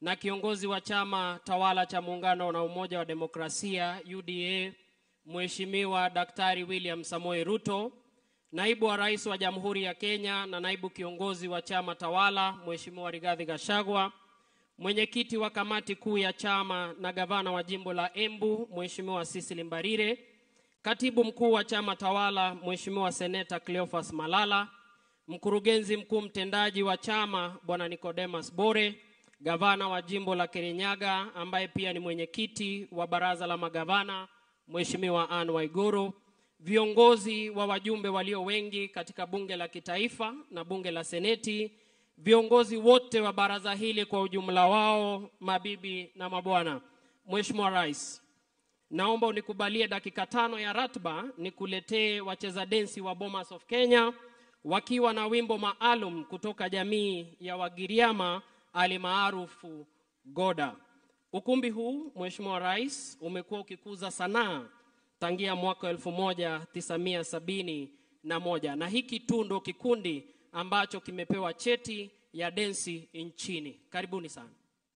na kiongozi wa chama tawala cha Muungano na Umoja wa Demokrasia UDA, Mheshimiwa Daktari William Samoei Ruto, naibu wa rais wa Jamhuri ya Kenya na naibu kiongozi wa chama tawala Mheshimiwa Rigathi Gachagua, mwenyekiti wa kamati kuu ya chama na gavana wa jimbo la Embu Mheshimiwa Cecily Mbarire, katibu mkuu wa chama tawala Mheshimiwa Seneta Cleophas Malala, mkurugenzi mkuu mtendaji wa chama Bwana Nicodemus Bore, gavana wa jimbo la Kirinyaga ambaye pia ni mwenyekiti wa baraza la magavana Mheshimiwa Anne Waiguru, viongozi wa wajumbe walio wengi katika bunge la kitaifa na bunge la seneti, viongozi wote wa baraza hili kwa ujumla wao, mabibi na mabwana. Mheshimiwa Rais, naomba unikubalie dakika tano ya ratba nikuletee wacheza densi wa Bomas of Kenya wakiwa na wimbo maalum kutoka jamii ya Wagiriama alimaarufu Goda. Ukumbi huu Mheshimiwa Rais umekuwa ukikuza sanaa tangia mwaka elfu moja tisamia sabini na moja na hiki tu ndo kikundi ambacho kimepewa cheti ya densi nchini. Karibuni sana.